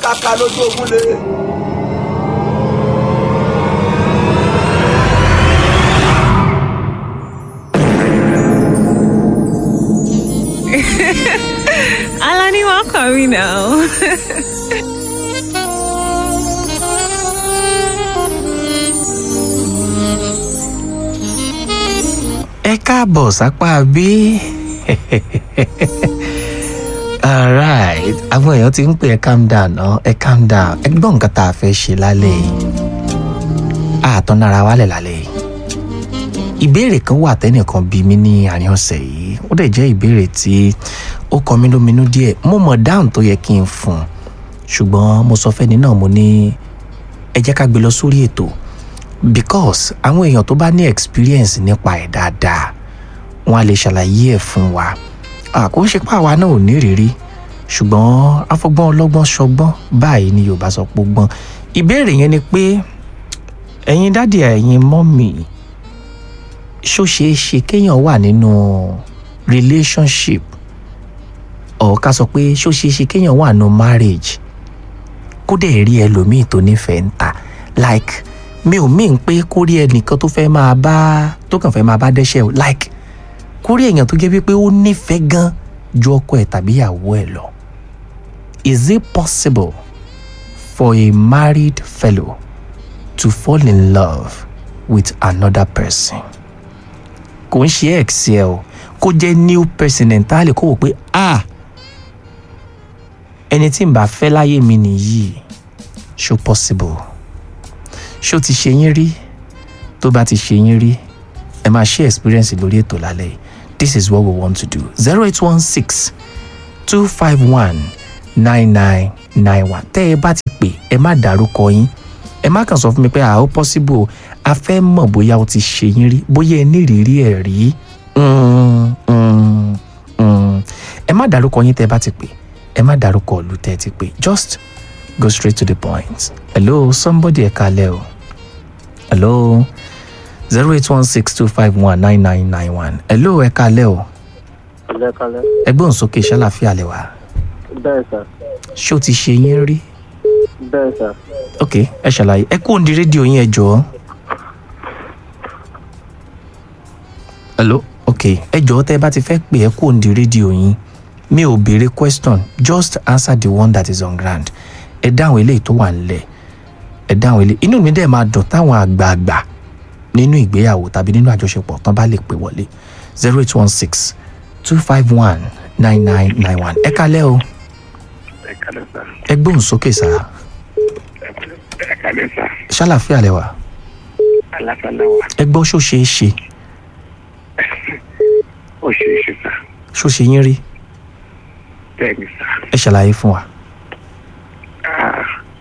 kàkà lójú ogun lé. Alani, welcome, you know. ẹ káàbọ̀ sápá bí. alright àwọn èèyàn ti ń pè ẹ calm down ná ẹ calm down ẹ gbọ́ nǹkan tá a fẹ́ ṣe lálẹ́ yìí àtọ́nára wálẹ̀ lálẹ́ yìí ìbéèrè kan wà tẹ́nìkan bí mi ní àárín ọ̀sẹ̀ yìí ó dẹ̀ jẹ́ ìbéèrè tí ó kọ mí lóminú díẹ̀ mo mọ̀ dáhùn tó yẹ kí n fún un ṣùgbọ́n mo sọ fẹ́ni náà mo ní ẹ jẹ́ ká gbé lọ sórí ètò because àwọn èèyàn tó bá ní experience nípa ẹ̀ dáadáa wọn á lè ṣàlàyé ẹ̀ fún wa kò ń ṣe pé àwa náà ò ní ìrírí ṣùgbọ́n afọgbọ́n ọlọ́gbọ́n ṣọgbọ́n báyìí ni yorùbá sọ pé ó gbọ́n ìbéèrè yẹn ni pé ẹ̀yin dádì ẹ̀yin mọ́mì ṣó ṣeé ṣe kéèyàn wà nínú relationship ọ̀ ká sọ pé ṣó ṣeé ṣe kéèyàn wà nínú marriage kó dẹ̀ rí ẹlòmíì tó nífẹ̀ẹ́ ń ta like mi ò mean pé kó rí ẹnìkan tó fẹ́ máa bá tó kàn fẹ́ máa bá dẹ́ṣẹ̀ o like kó rí èèyàn tó jẹ́ wípé ó nífẹ̀ẹ́ gan ju ọkọ ẹ̀ tàbí ìyàwó ẹ̀ lọ. Is it possible for a married fellow to fall in love with another person? kò ń ṣe ex ẹ o kó jẹ́ new person entirely kó wò pé ah ẹni tí n bá fẹ́ láyé mi nìyí ṣó possible ṣó ti ṣe yín rí tó bá ti ṣe yín rí ẹ máa ṣe experience lórí ètò lálẹ́ yìí this is what we want to do zero eight one six two five one nine nine nine one tẹ́ ẹ bá ti pè ẹ má dárúkọ yín ẹ má kàn sọ fún mi pé ah ó possible a fẹ́ mọ̀ bóyá o ti ṣe yín rí bóyá ẹ ní ìrírí ẹ̀ rí Mm, mm, mm. ẹ má dárúkọ yín tẹ́ ẹ bá ti pè ẹ má dárúkọ ìlú tẹ́ ẹ ti pè just go straight to the point hello somebody ẹ kalẹ̀ o hello zero eight one six two five one nine nine nine one hello ẹ kalẹ̀ o Lẹ́kalẹ́. ẹgbọ́n sókè ṣàlàfíà lẹ wà Bẹ́ẹ̀ sà. ṣé o ti ṣe yín rí Bẹ́ẹ̀ sà. ok ẹ ṣàlàyé ẹ kú òǹdí rédíò yín ẹ jọ̀ọ́ hello ok ẹ jọ̀ọ́ tẹ́ ẹ bá ti fẹ́ pè ẹ kú òǹdí rédíò yín mi ò béèrè question just answer the one that is on ground ẹ dáhùn eléyìí tó wà nílẹ̀ ẹ dáhùn eléyìí inú mi dẹ̀ máa dùn táwọn àgbààgbà nínú ìgbéyàwó tàbí nínú àjọṣepọ̀ tán bá lè pè wọlé zero eight one six two five one nine nine nine one ẹ kalẹ́ o ẹ kálẹ́ sá ẹ gbóhùn sókè sá ẹ kálẹ́ sá ṣàlàfíà lẹ wà aláfàlà wà ẹ gbọ́ ṣó ṣeé ṣe ó ṣe é ṣe sá ṣó ṣe yín rí bẹ́ẹ̀ ni sá ẹ ṣàlàyé fún wa Ah,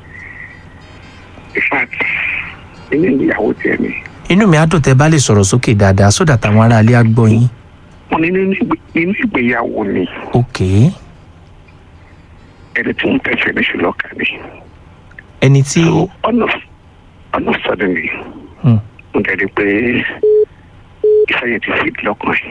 in fact inú ìyàwó tiẹ̀ ni inú mi á dùn tẹ́ bá lè sọ̀rọ̀ sókè dáadáa sódà táwọn aráalé á gbọ́ yín mo ní nínú ìgbé- nínú ìgbéyàwó ni ok ẹni tí ń tẹ̀sẹ̀ ní ṣùlọ́kà ni ẹni tí so ọ̀nà ọ̀nà suddenly Hmm. mo dẹ̀rí pé ìfẹ́ yẹn ti fi lọ́kàn ẹ̀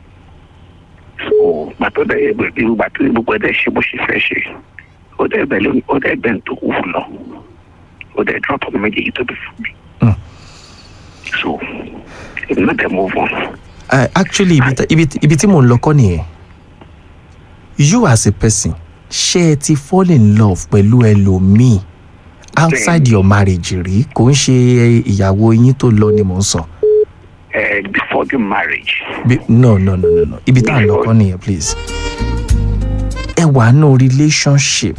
so gbàtọ́ dẹ̀ yẹ gbẹ̀bí gbàtọ́ gbogbo ẹ̀ dẹ̀ ṣe bó ṣe fẹ́ ṣe ó dẹ̀ bẹ̀ lónìí ó dẹ̀ bẹ̀ ń tó wù lọ ó dẹ̀ drop ọmọ méjèèjì tó bí fún mi Hmm. so èmi náà dẹ̀ move on uh, actually ibi tí- ibi tí- ibi tí mò ń lọ kọ́ nìyẹn you as a person ṣé ẹ ti fall in love pẹ̀lú ẹlòmíì outside your marriage rí kò ń ṣe ìyàwó yín tó lọ ni mò ń sọ uh, before the marriage Bí- no no no no no ibi tá à ń lọ kọ́ nìyẹn please ẹ wà nù relationship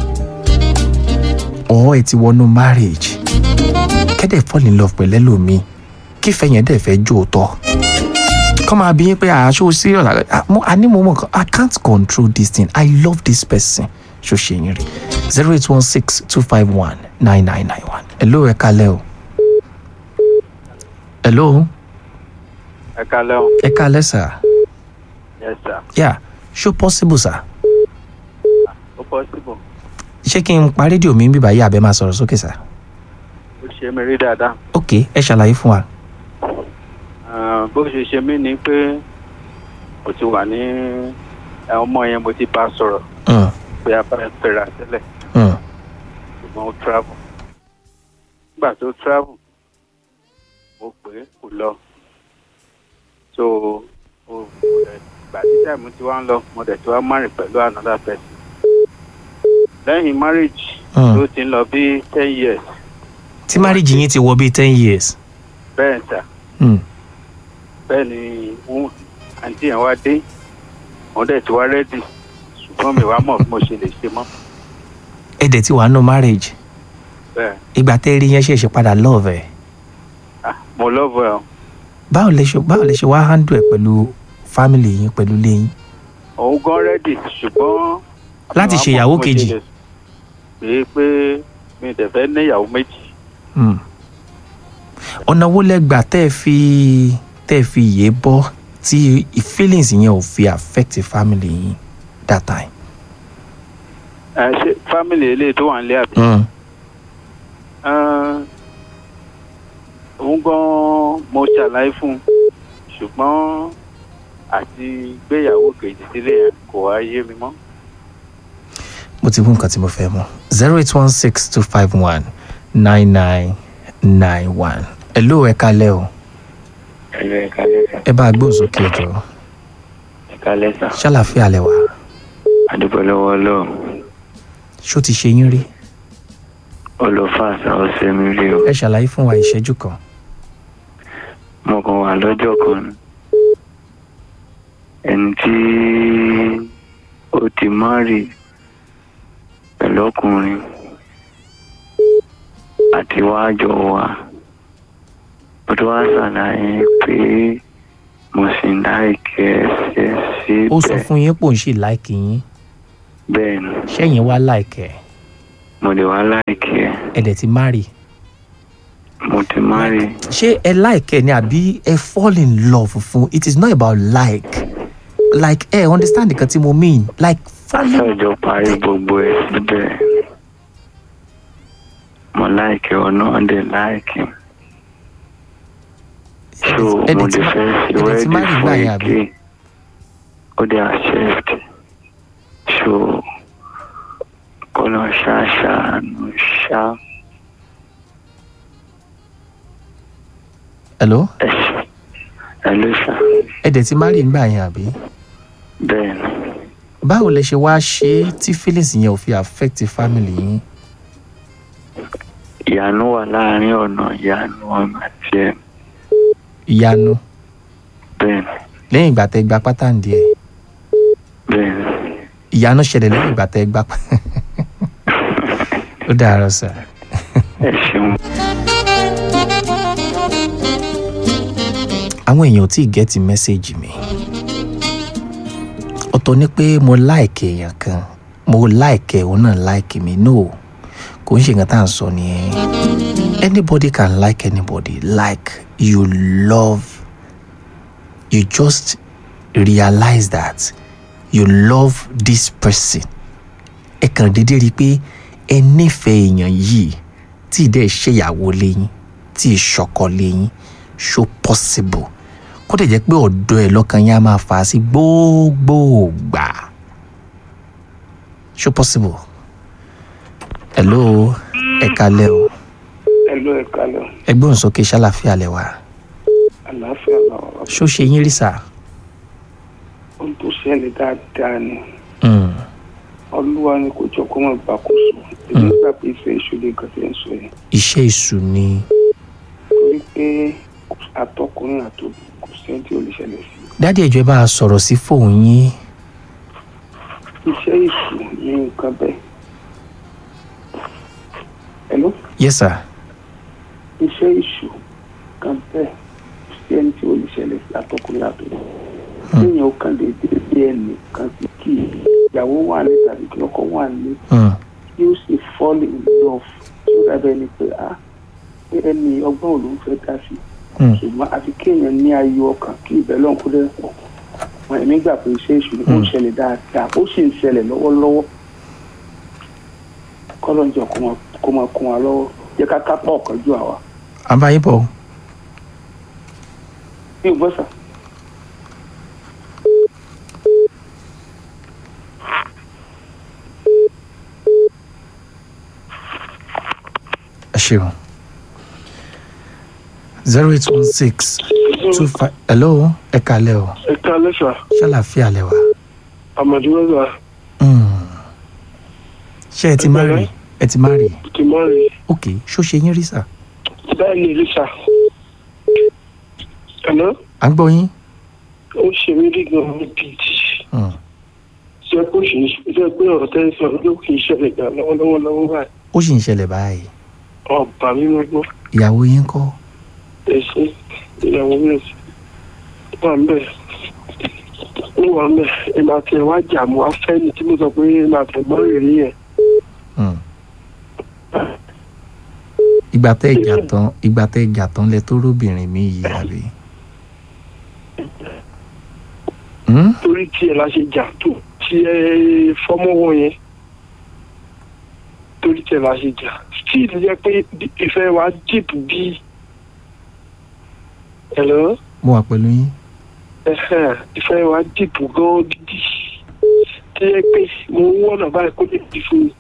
or ẹ ti wọnú marriage kẹ́dẹ̀ fall in love pẹ̀lú ẹlòmíì kífẹ́ yẹn dẹ̀ fẹ́ jó tọ́ kọ́ máa bí yín pé àṣọ serious Ah, mo- a ní mo mọ̀ kan, I can't control this thing I love this person ṣó ṣe yín rí zero eight one six two five one nine nine nine one hello ẹ kalẹ́ o hello Ẹ kalẹ́ o. ẹ kalẹ́ sir. Yes sir. yeah ṣó possible sir Ó possible. ṣé kí n pa rédíò mi bíbá yìí àbẹ máa sọ̀rọ̀ sókè sir Ó ṣe mí rí dáadáa. ok ẹ ṣàlàyé fún wa Ah, Bó ṣe ṣe mí ni pé mo ti wà ní ẹ, ọmọ yẹn mo ti bá sọ̀rọ̀ Mm, pé a bá ń pera sílẹ̀. mm, ṣùgbọ́n ó travel nígbà tó travel mo pè é kò lọ so o ìgbà tí táìmù tí wọ́n ń lọ mo dẹ̀ tí wọ́n marry pẹ̀lú another person lẹ́yìn marriage Hmm. ló ti ń lọ bí ten years tí marriage yín ti wọ bíi ten years. bẹ́ẹ̀ sà Hmm. bẹ́ẹ̀ ni wọ́n àǹtí yẹn wá dé wọ́n dẹ̀ ti wá rẹ́dì ṣùgbọ́n mi wá mọ̀ bí mo ṣe lè ṣe mọ́ ẹ dẹ̀ ti wà nù marriage bẹ́ẹ̀ ìgbà tẹ́ rí yẹn ṣẹ̀ṣẹ̀ padà love ẹ̀ ah mo love ẹ o báwo lẹ ṣe báwo lẹ ṣe wá handle ẹ̀ pẹ̀lú family yín pẹ̀lú ilé yín. òun gan rẹ́dì ṣùgbọ́n. Láti mi wá ṣe mọ̀ ìyàwó bí mo ṣe kejì. lè pé pé mi dẹ̀ fẹ́ ní ìyàwó méjì. Hmm. ọ̀nà wo lẹ gbà tẹ́ ẹ fi tẹ́ ẹ fi yé bọ́ tí feelings yẹn ò fi affect family yín that time. ẹ ṣe fámìlì eléyìí tó wà nílé àbí. Hmm. Ah, òun gan mo ṣàlàyé fún un ṣùgbọ́n àti gbéyàwó kejì sílé yẹn kò wá yé mi mọ́. mo ti mú nǹkan tí mo fẹ́ mọ̀ zero eight one six two five one nine nine nine one. ẹ ló ẹ kalẹ́ o ẹ̀rọ ẹ̀ka lẹ́sà ẹ bá a gbóhùn sókè ẹjọ́ ẹ̀ka lẹ́sà ṣàlàfíà lẹ wà àdúgbò lọ́wọ́ ọlọ́run ṣó ti ṣe yín rí olùfà àṣà ọ̀sẹ̀ mi rí o ẹ ṣàlàyé fún wa ìṣẹ́jú kan mo kàn wà lọ́jọ́ kan ni. ẹni tí ó ti márì pẹ̀lú ọkùnrin àti wàá jọ wà mo tó wá ṣàlàyé pé mo sì ń láìkẹ́ ẹsẹ̀ ó sọ síbẹ̀ fún yín pò ń ṣì láìkì yín bẹ́ẹ̀ ni ṣẹ́yìn wá láìkẹ́ mo lè wá láìkẹ́ ẹ ẹ dẹ̀ ti marry mo ti márì ṣé ẹ láìkẹ́ ni àbí ẹ fall in love fún it is not about like like ẹ understand nǹkan tí mo mean like falling àṣàjọ parí gbogbo ẹ̀ síbẹ̀ mo láìkẹ́ ọ náà dẹ̀ láìkẹ́ so ẹ mo dẹ̀ ti lè fẹ́ ẹ ṣe dẹ̀ ti wẹ́ẹ̀dì marry fún gbà yẹn àbí èké ó dẹ̀ accept so kọ́nà ṣáṣáánú ṣá hello ẹ̀ṣẹ̀ ẹ̀ ló ṣá ẹ dẹ̀ ti marry gbà yẹn àbí bẹ́ẹ̀ ni báwo lẹ ṣe wá ṣe é tí feelings yẹn ò fi affect family yín ìyanu wà láàrin ọ̀nà ìyanu ọ̀nà àti ẹ̀ ìyanu bẹ́ẹ̀ ni lẹ́yìn ìgbà tẹ́ gba pátá ǹdí ẹ̀ bẹ́ẹ̀ ni ìyanu ṣẹlẹ̀ lẹ́yìn ìgbà tẹ́ gba pátá ó dàárọ̀ sà. ẹ ṣeun. àwọn èèyàn ò tí ì gẹ́tì mẹ́sẹ̀gì mi ọ̀tọ̀ ni pé mo láìkè èèyàn kan mo láìkè òun náà láìkè mi no kò ń ṣe nǹkan tá à ń sọ nìyẹn anybody can like anybody like you love you just realize that you love this person ẹ kàn déédéé rí i pé ẹ nífẹ̀ẹ́ èèyàn yìí tí ì dẹ́ ṣèyàwó lẹ́yìn tí ì ṣọkọ lẹ́yìn ṣó possible kó dẹ̀ jẹ́ pé ọ̀dọ́ ẹ̀ lọ́kàn yẹn á máa fà á sí gbogbogbà ṣó possible hello ẹ kalẹ́ o ẹlò ẹka lọ ẹgbẹ́ òǹsókè ṣàlàfíà lẹ wà àlàáfíà làwọn ṣó ṣe yín rí sà ohun tó ṣẹlẹ̀ dáadáa ni Mm, olúwa ni kò jọ kó mọ̀ gbàkóso èmi gbà pé ìfẹ́ ìṣòro nǹkan tí ń sọ yẹn iṣẹ́ ìṣù ni torí pé àtọkùnrin àtòbí kò sẹ́ni tí ò lè ṣẹlẹ̀ sí dádì ẹ̀jọ̀ ẹ bá a sọ̀rọ̀ sí fóun yín iṣẹ́ ìṣù ní nǹkan bẹ́ẹ̀ ẹ̀ló yes sir iṣẹ́ ìṣù kan bẹ́ẹ̀ kò sẹ́ni tí ò lè ṣẹlẹ̀ sí àtọkùnrin àtòbí téèyàn ó kàn déédéé bí ẹnì kan sí kí ìyàwó wà ní tàbí kí ọkọ wà ní Mm, yóò sì fall in love tó dábẹ́ ni pé ah pé ẹni ọgbọ́n ò ló ń fẹ́ dá sí mm. ṣùgbọ́n àfi kéèyàn ní ayọ̀ ọkàn kí ìbẹ́ lọ́n kó dẹ́ pọ̀ wọn ẹ̀mí gbà pé iṣẹ́ ìṣúná ó ń ṣẹlẹ̀ dáadáa ó sì ń ṣẹlẹ̀ lọ́wọ́lọ́wọ́ kọ́lọ́njọ kó máa kó máa kún wa lọ́wọ́ jẹ́ ká kápá ọ̀kan ju àwa. àbáyé bọ̀ bí o gbọ́ sà ṣeun zero eight one six two five hello ẹ kalẹ o ẹ káalẹ́ sà ṣàlàfíà lẹ wà. àmàdí wẹ́sà Mm. ṣé ẹ ti má rí ẹ ti má rí ti máa rí ok ṣó ṣe yín rí sà. bẹ́ẹ̀ ni rí sà ẹ̀nà à ń gbọ́ yín. ó ṣe mí rí gan-an ní bíìtì Mm. ṣe kó ṣe ṣe pé ọ̀rọ̀ tẹ́ ń sọ ló kì í ṣẹlẹ̀ gan lọ́wọ́lọ́wọ́ lọ́wọ́ báyìí ó sì ń ṣẹlẹ̀ báyìí ọba mi ló gbọ́ ìyàwó yín kọ́ ẹ̀sìn ìyàwó mi wà ń bẹ̀ ó wà ń bẹ̀ ìmọ̀ àti ẹ̀wá jà mọ́ afẹ́ni tí mo sọ pé ìmọ̀ àti ẹ̀gbọ́n rẹ̀ rí yẹn Mm. ìgbà tẹ́ ìjà tán ìgbà tẹ́ ìjà tán lẹ tó róbìnrin mi yìí àbí. Mm? torí tiẹ̀ la ṣe jà tó tiẹ̀ fọ́mọ́wọ́ yẹn torí tiẹ̀ la ṣe jà still jẹ́ pé ìfẹ́ wa deep bí hello mo wà pẹ̀lú yín. ẹ̀hẹ́n, ìfẹ́ wa deep gan gidi tí jẹ́ pé mo ń wọ́nà báyìí kó lè di fún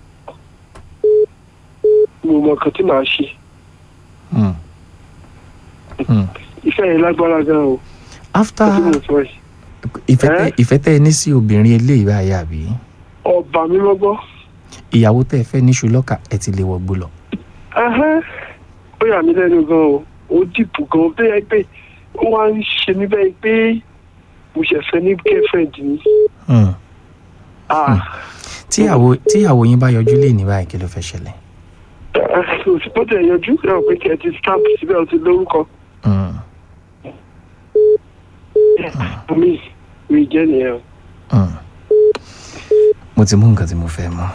mi mo mọ nǹkan tí màá ṣe Mm. Mm. ìfẹ́ yẹn lágbára gan o after tí mo sọ yìí ìfẹ́ tẹ́ Eh? ìfẹ́ tẹ́ ẹ ní sí obìnrin eléyìí báyìí àbí ọba mi lọ́gbọ́ ìyàwó tẹ́ ẹ fẹ́ ní ṣùlọ́kà ẹ ti lè wọgbó lọ. ẹ̀hẹ́n, ó yà mí lẹ́nu gan o ó dìbò gan bí ẹ pé ó wá ń ṣe mí bẹ́ẹ̀ pé mo ṣẹ̀fẹ̀ ní girlfriend mi Mm. ah tíyàwó tíyàwó yín bá yọjú lé ní báyìí kí ló fẹ́ ṣẹlẹ̀. òsì tó tẹ̀ yanjú ẹ ò pé kí ẹ ti stamp síbẹ̀ ó ti lórúkọ Mm. mi mi jẹ́ nìyẹn o. Mm. mo ti mú nǹkan tí mo fẹ́ mọ́.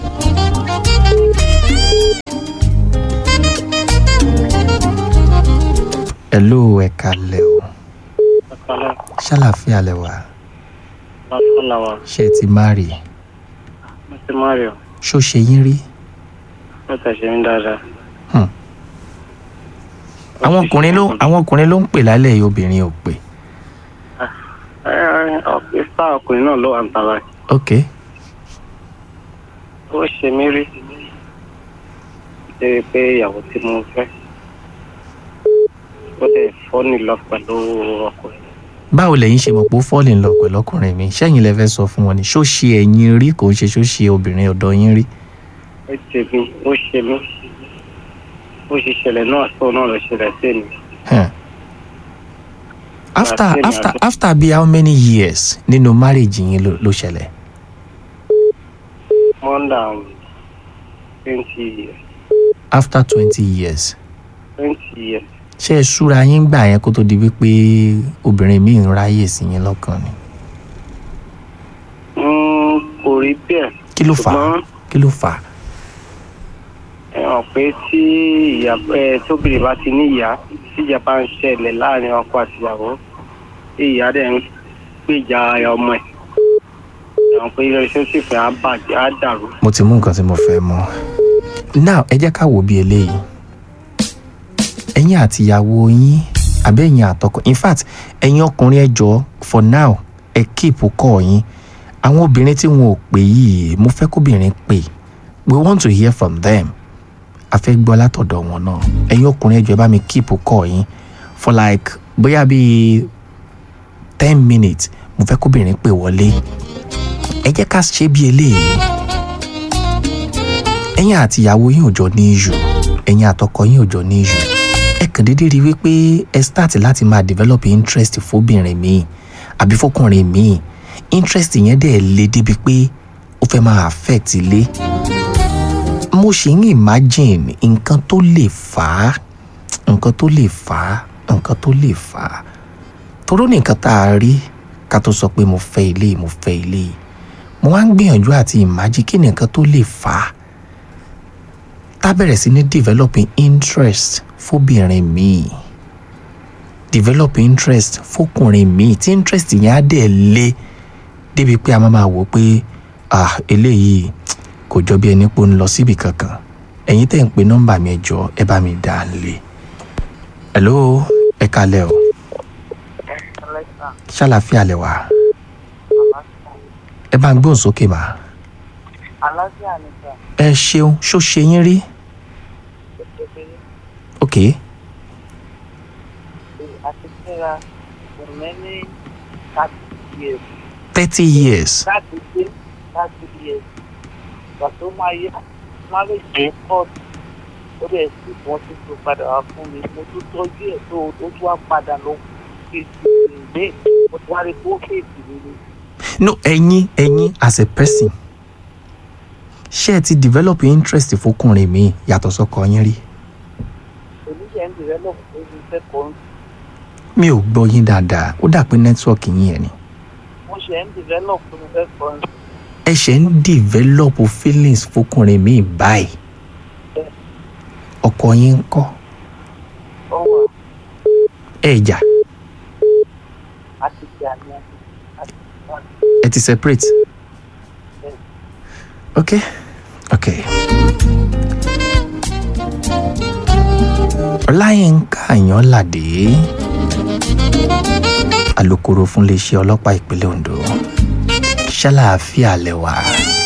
hello ẹ kalẹ̀ o ṣàlàfíà lẹ wà Lọ́sọ̀làwà, ṣé ẹ ti má rí Mr. Mario, ṣó ṣe yín rí. ó tẹ̀sẹ̀ mí dáadáa. àwọn ọkùnrin ló àwọn ọkùnrin ló ń pè lálẹ́ yìí obìnrin ò pè. Ẹ ẹ ọ̀pẹ sáà ọkùnrin náà ló wà ń tara. ok Ó ṣe mí rí. Débi pé ìyàwó tí mo fẹ́. Ó dẹ̀ fọ́ nílọ pẹ̀lú ọkùnrin. báwo lẹ̀yin ṣe mọ̀ pé ó fọ́ọ̀lì ń lọ pẹ̀lú ọkùnrin mi ṣẹ́yìn lẹ fẹ́ sọ fún wọn ni ṣó ṣe ẹ̀yin rí kò ń ṣe ṣó ṣe obìnrin ọ̀dọ́ yín rí. Ó ṣe mí, ó ṣe mí. Ó ṣe ṣẹlẹ̀ náà tó náà lọ ṣẹlẹ̀ sí mi. Huh. after Àti èmi after àti- after bíi how many years nínú marriage yín ló ló ṣẹlẹ̀. More than twenty years. after twenty years Twenty years. ṣé ẹ súra yín gbà yẹn kó tó di wípé obìnrin míì ń ráyè sí yín lọ́kàn ni. Mm, Kò rí bẹ́ẹ̀. kí ló fà á Ṣùgbọ́n kí ló fà á. ẹ hàn pé tí ìyá ẹ tóbìnrin bá ti ní ìyá tí ìjà bá ń ṣẹlẹ̀ láàrin ọkọ àti ìyàwó tí ìyá dẹ̀ ń gbèjà ọmọ ẹ̀ ẹ hàn pé relationship yẹn á bàjẹ́ á dàrú. mo ti mú nǹkan tí mo fẹ́ mọ́ now ẹ jẹ́ ká wò bí eléyìí ẹ̀yin àti ìyàwó yín àbẹ́ ẹ̀yin àtọkọ in fact ẹ̀yin ọkùnrin ẹ jọ̀ọ́ for now ẹ keep kọ́ yín àwọn obìnrin tí wọn ò pè yìí mo fẹ́ kóbìnrin pè we want to hear from them a fẹ́ gbọ́ látọ̀dọ̀ wọn náà ẹ̀yin ọkùnrin ẹ jọ̀ọ́ ẹ bá mi keep kọ́ yín for like bóyá bíi ten minutes mo fẹ́ kóbìnrin pè wọlé ẹ jẹ́ ká ṣe bí eléyìí ẹ̀yin àti ìyàwó yín ò jọ ní ìṣù ẹ̀yin àtọkọ yín ò jọ ní ìṣù ẹ kàn déédéé rí wípé ẹ start láti máa develop interest fóbìnrin míì àbí fọkùnrin míì interest yẹn dẹ̀ le débi pé ó fẹ́ máa affect ilé mo ṣì ń imagine nǹkan tó lè fà á nǹkan tó lè fà á nǹkan tó lè fà á toró ní nǹkan tá a rí ká tó sọ pé mo fẹ́ ilé mo fẹ́ ilé mo wá ń gbìyànjú àti imagine kí ni nǹkan tó lè fà á tá bẹ̀rẹ̀ sí ní developing interest fóbìnrin míì develop interest fókùnrin míì tí interest yẹn á dẹ̀ lé débi pé a máa máa wò pé ah eléyìí kò jọ bí ẹni pé ó ń lọ síbi kankan ẹ̀yin tẹ̀ ń pe nọ́mbà mi ẹ jọ̀ọ́ ẹ bá mi dá a lé hello ẹ kalẹ̀ o ṣàlàfíà lẹ wà ẹ bá ń gbóhùn sókè mà àlàáfíà ni sà ẹ ṣeun ṣó ṣe yín rí ètò ok àti fẹ́ra for many thirty years thirty years láti dé thirty years ìgbà tó máa yá marriage yẹn court ó dẹ̀ sì wọ́n ti tó padà wá fún mi mo tún tọ́jú ẹ̀ tó o tún wá padà lọ fèsì ìgbé mo ti wá rí kó fèsì mi ni. no ẹ̀yin ẹ̀yin as a person ṣé ẹ ti develop interest fọkùnrin mi yàtọ̀ sọ́kọ yín rí oníṣẹ́ ń develop ó ti fẹ́ kọ́ mi ò gbọ́ yín dáadáa ó dà pé nẹ́tíwọ́ọ̀kì yín ẹ̀ ni mo ṣe ń develop ó ti fẹ́ kọ́ ẹ ṣe ń develop feelings fọkùnrin mi báyìí ọkọ yín ń kọ́ ọwọ́ ẹ jà àti ìjà ni àti ìjà ẹ ti separate ok ok ọláyínká àyànládé alūkkóró fún iléeṣẹ́ ọlọ́pàá ìpínlẹ̀ ondo ṣàlàáfíà lẹ́wà